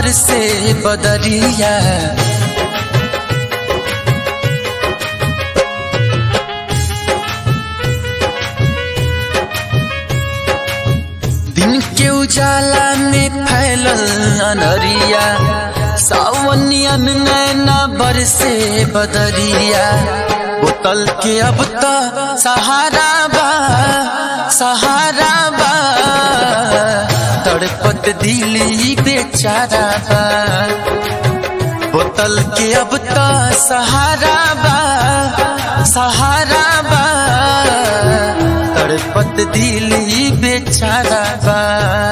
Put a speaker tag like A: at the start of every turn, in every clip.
A: बरसे बदरिया दिन के उजाला में फैलल अनरिया सावनियन नैना बरसे बदरिया बोतल के अब तो सहारा बा सहारा बा तड़पत दिली बेचारा बा बोतल के अब तो सहारा बा सहारा बा तड़पत दिली बेचारा बा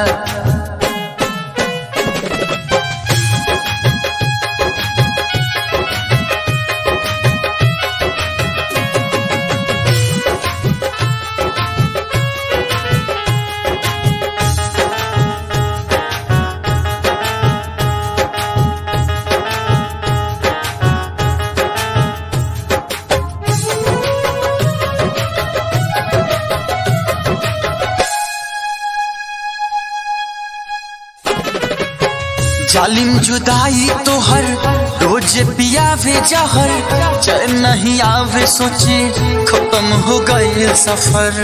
A: जालिम जुदाई तोहर रोज पियावे जहर चैन नहीं आवे सोचे खत्म हो गए सफर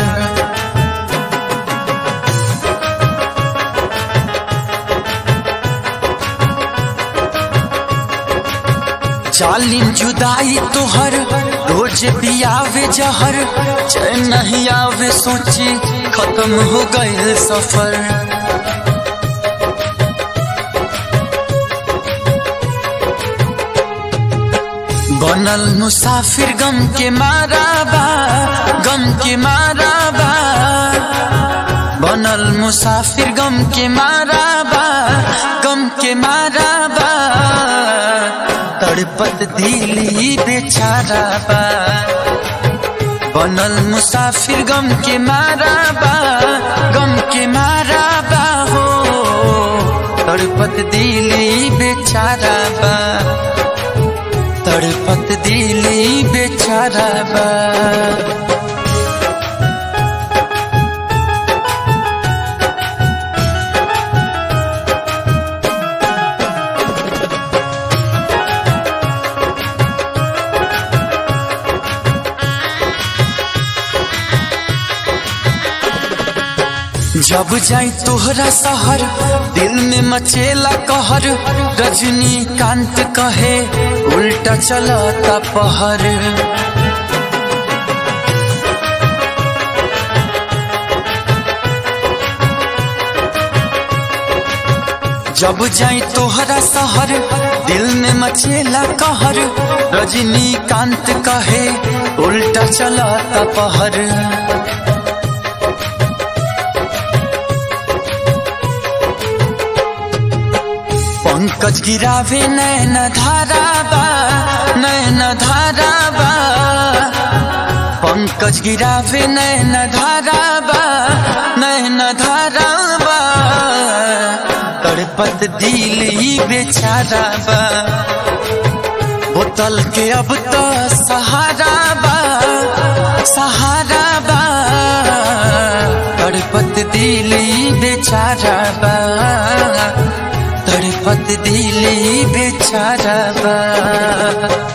A: जालिम जुदाई तोहर रोज पियावे जहर चैन नहीं आवे सोचे खत्म हो गए सफर बनल मुसाफिर गम के मारा बा गम के मारा बा बनल मुसाफिर गम के मारा बा गम के मारा बा तड़पत दिली बेचारा बा बनल मुसाफिर गम के मारा बा गम के मारा बा हो तड़पत दिली बेचारा बा तड़पत दिली बेचारा बा जब जाई तोहरा शहर दिल में मचेला कहर रजनी कांत कहे उल्टा चलता पहर जब जाई तोहरा शहर दिल में मचेला कहर रजनी कांत कहे उल्टा चलता पहर पंकज गिरावे नैन धारा बा नैन धारा बा पंकज गिरावे नैन धारा बा नैन धारा बा तड़पत दिली बेचारा बा बोतल के अब तो सहारा बा सहारा बा तड़पत दिली बेचारा बा तड़पत दिली बेचारा बा